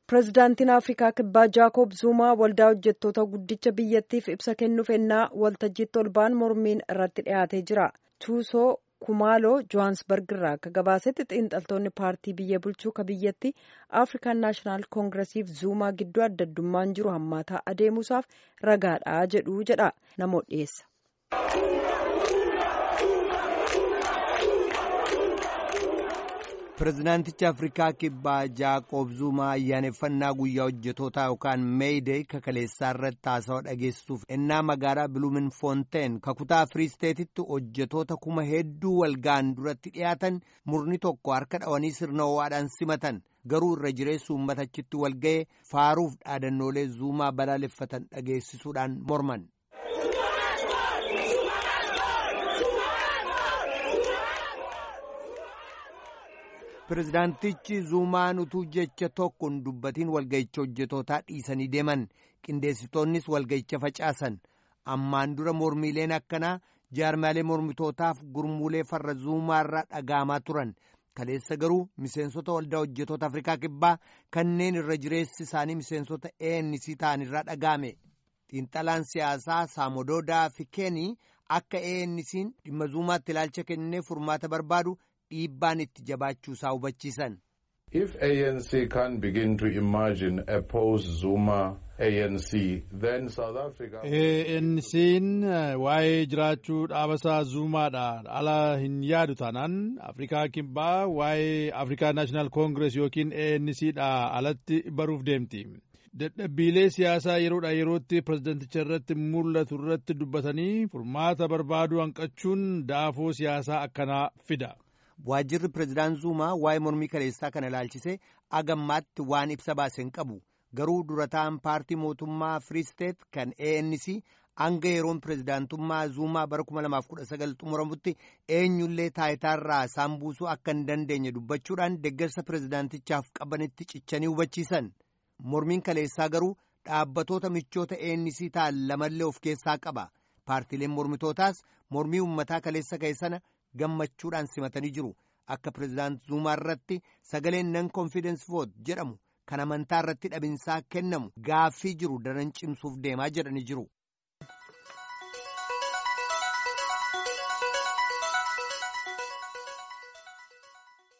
Pireezidaantiin Afrikaa Kibbaa Jaakob Zuumaa waldaa hojjettoota guddicha biyyattiif ibsa kennuuf ennaa waltajjiitti ol ba'an mormiin irratti dhiyaatee jira. Tuusoo Kumaaloo Johaansbarg irraa akka gabaasetti xiinxaltoonni paartii biyya bulchuu ka biyyatti Afrikaan Naashinaal Koongiresiif Zuumaa gidduu adda addummaan jiru hammaataa adeemuusaaf ragaadha jedhu jedha namoota dhiyeessa. Pireezidaantichi Afrikaa Kibbaa Jaaqoob Zuumaa ayyaaneffannaa guyyaa hojjetootaa yookaan meeyidee kakaleessaa irratti haasawaa dhageessisuuf ennaa magaalaa Biluumin Foonteen kakutaa Firiisteetitti hojjetoota kuma hedduu walga'an duratti dhiyaatan murni tokko harka dhawanii sirna ho'aadhaan simatan garuu irra jireessu uummatachitti walga'ee faaruuf dhaadannoolee Zuumaa balaaleffatan dhageessisuudhaan morman. Pireezidaantichi Zuumaan utuu jecha tokkoon dubbatiin walga'icha hojjetootaa dhiisanii deeman qindeessitoonnis walga'icha facaasan ammaan dura mormiileen akkanaa jaarmaalee mormitootaaf gurmuulee farra Zuumaarraa dhaga'amaa turan kaleessa garuu miseensota waldaa hojjetoota Afrikaa Kibbaa kanneen irra jireessi isaanii miseensota ANC ta'an irraa dhaga'ame xiinxalaan siyaasaa Saamododaa Fikeenii akka ANC'n dhimma Zuumaatti ilaalcha kennee furmaata barbaadu. dhiibbaan itti jabaachuu isaa hubachiisan. If ANC can begin to imagine a post-Zuma ANC, then South Africa... ANC'n waa'ee jiraachuu dhaabasaa Zuumaadha ala hin yaadu taanaan Afrikaa Kibbaa waa'ee Afrikaa Naashinaal Koongirees yookiin ANCdha alatti baruuf deemti. Dadhabbiilee siyaasaa yeroodha yerootti pireezidenticha irratti mul'atu irratti dubbatanii furmaata barbaaduu hanqachuun daafoo siyaasaa akkanaa fida. Waajjirri pireezidaan Zuumaa waa'ee mormii kaleessaa kana ilaalchisee agammaatti waan ibsa baase hin qabu. Garuu durataan paartii mootummaa Firiisteet kan ANC hanga yeroon pireezidaantummaa Zuumaa bara 2019 xumuramutti eenyullee taayitaarraa isaan buusuu akka hin dandeenye dubbachuudhaan deeggarsa pireezidaantichaaf qabanitti cichanii hubachiisan. Mormiin kaleessaa garuu dhaabbatoota michoota ANC ta'an lamallee of keessaa qaba. Paartiileen mormitootaas mormii uummataa kaleessa ka'e sana gammachuudhaan simatanii jiru akka pireezidaant zuumaa irratti sagaleen nan konfidensi voot jedhamu kan amantaa irratti dhabinsaa kennamu gaaffii jiru daran cimsuuf deemaa jedhanii jiru.